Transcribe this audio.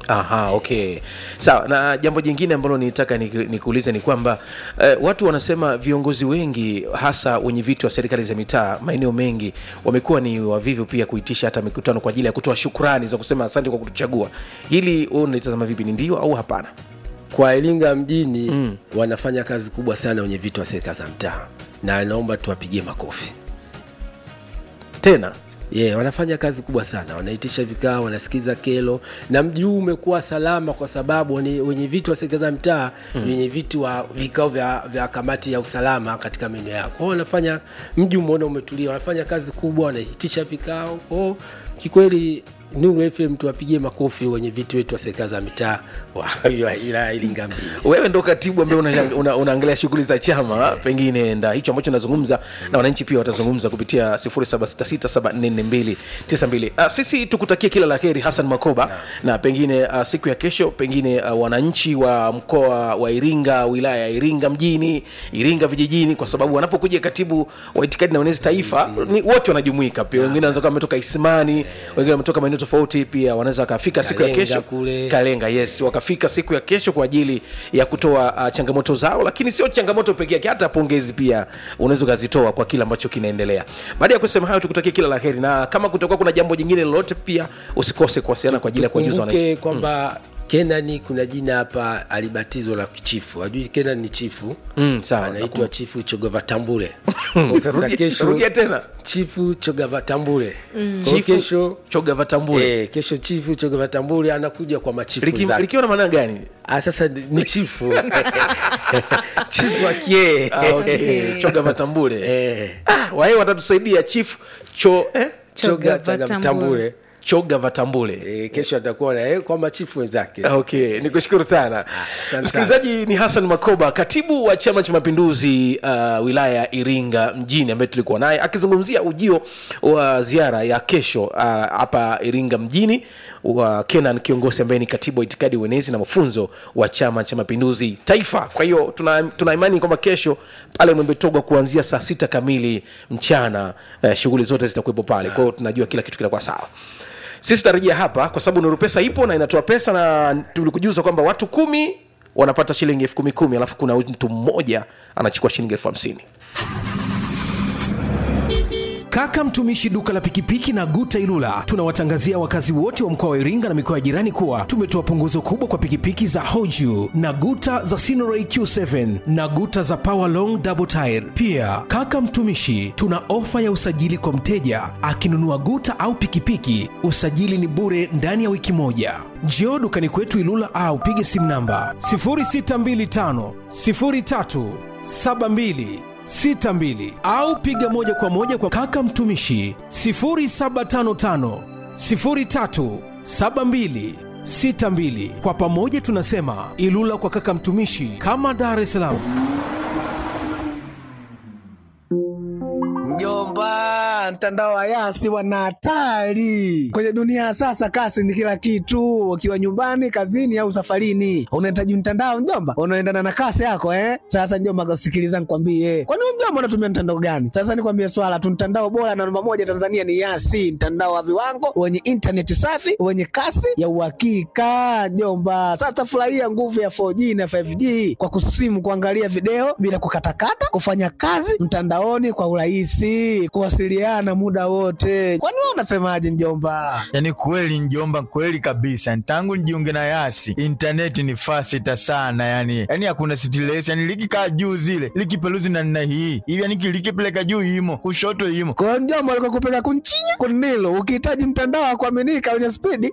Aha, okay, sawa. Na jambo jingine ambalo nitaka niku- nikuulize ni kwamba eh, watu wanasema viongozi wengi hasa wenye viti wa serikali za mitaa maeneo mengi wamekuwa ni wavivu pia kuitisha hata mikutano kwa ajili ya kutoa shukrani za kusema asante kwa kutuchagua. Hili wewe unalitazama vipi, ni ndio au hapana? kwa Iringa mjini mm. wanafanya kazi kubwa sana wenye vitu wa serikali za mtaa, na naomba tuwapigie makofi. Tena Yeah, wanafanya kazi kubwa sana, wanaitisha vikao, wanasikiza kero, na mji huu umekuwa salama kwa sababu wenye, wenye viti wa serikali za mtaa mm. wenye viti wa vikao vya, vya kamati ya usalama katika maeneo yao. Kwa hiyo wanafanya mji umeona umetulia, wanafanya kazi kubwa, wanaitisha vikao. Kwa hiyo kikweli Nuru FM tuwapigie makofi wenye viti wetu wa serikali za mitaa wa wa wilaya ya Iringa mjini. wewe ndo katibu ambaye unaangalia una, unaangalia shughuli za chama, pengine nda hicho ambacho nazungumza na wananchi pia watazungumza kupitia 0766744292. Uh, sisi tukutakie kila la heri Hassan Makoba na pengine uh, siku ya kesho pengine uh, wananchi wa mkoa wa Iringa, wilaya ya Iringa mjini, Iringa vijijini, kwa sababu wanapokuja katibu wa itikadi na uenezi taifa ni wote wanajumuika pia, wengine wanaweza kuwa wametoka Isimani, wengine wametoka maeneo tofauti, pia wanaweza wakafika siku ya Kalenga kesho kule. Kalenga, yes, wakafika siku ya kesho kwa ajili ya kutoa uh, changamoto zao, lakini sio changamoto peke yake, hata pongezi pia unaweza ukazitoa kwa kile ambacho kinaendelea. Baada ya kusema hayo, tukutakie kila la heri, na kama kutakuwa kuna jambo jingine lolote, pia usikose kuwasiliana kwa ajili ya kuwajuza wananchi. Kumbuke kwamba Kenani kuna jina hapa alibatizwa la kichifu. Ajui Kenani ni chifu Mm, sawa, anaitwa chifu Chogova Tambule. Sasa Rudia- kesho rudia tena chifu Chogova Tambule. Kwa hiyo Chifu kesho Choga Vatambule Eh, kesho chifu Chogova Tambule anakuja kwa machifu Liki- zake. likiwa na maana gani? Ah, sasa ni chifu chifu wa kie Ah, okay. Choga Vatambule Eh, ah, wae watatusaidia chief cho eh? Choga Choga Choga Vatambule. Tambule. Choga Vatambule Eh, kesho atakuwa na yeye kwa machifu wenzake. okay nikushukuru sana asante msikilizaji ni hassan makoba katibu wa chama cha mapinduzi uh, wilaya ya iringa mjini ambaye tulikuwa naye akizungumzia ujio wa ziara ya kesho uh, hapa iringa mjini wa kenan kiongozi ambaye ni katibu wa itikadi uenezi na mafunzo wa chama cha mapinduzi taifa kwa hiyo tuna, tuna imani kwamba kesho pale mwembetogwa kuanzia saa sita kamili mchana uh, shughuli zote zitakuwepo pale kwa hiyo tunajua kila kitu kinakuwa sawa sisi tutarejea hapa kwa sababu nuru pesa ipo na inatoa pesa na tulikujuza kwamba watu kumi wanapata shilingi elfu kumi kumi alafu kuna mtu mmoja anachukua shilingi elfu hamsini Kaka mtumishi duka la pikipiki na Guta Ilula, tunawatangazia wakazi wote wa mkoa wa Iringa na mikoa ya jirani kuwa tumetoa punguzo kubwa kwa pikipiki za Hoju na Guta za Sinoray Q7 na Guta za Power Long Double Tire. Pia kaka mtumishi, tuna ofa ya usajili kwa mteja akinunua Guta au pikipiki, usajili ni bure ndani ya wiki moja. Njoo dukani kwetu Ilula au pige simu namba 0625 03 72 62 au piga moja kwa moja kwa kaka mtumishi 0755 03 72 62. Kwa pamoja tunasema Ilula kwa kaka mtumishi, kama Dar es Salaam. Mjomba, mtandao wa Yasi wana hatari kwenye dunia ya sasa. Kasi ni kila kitu, ukiwa nyumbani, kazini au safarini, unahitaji mtandao mjomba, unaendana na kasi yako eh. Sasa mjomba, sikiliza nikwambie, kwani wewe mjomba unatumia mtandao gani? Sasa nikwambie swala tu, mtandao bora na namba moja Tanzania ni Yasi, mtandao wa viwango wenye intaneti safi wenye kasi ya uhakika mjomba. Sasa furahia nguvu ya 4G na 5G kwa kusimu, kuangalia video bila kukatakata, kufanya kazi mtandaoni kwa urahisi, kuwasiliana muda wote. Kwani wewe unasemaje mjomba? Yani kweli njomba, kweli kabisa. Tangu nijiunge na Yasi intaneti ni fasita sana, yani yani hakuna stress, yani likikaa juu zile likipeluzi na nina hii hivi, yani likipeleka juu imo kushoto imo Kwa hiyo mjomba, alikuwa kupeleka kunchinya kunilo, ukihitaji mtandao wa kuaminika wenye spidi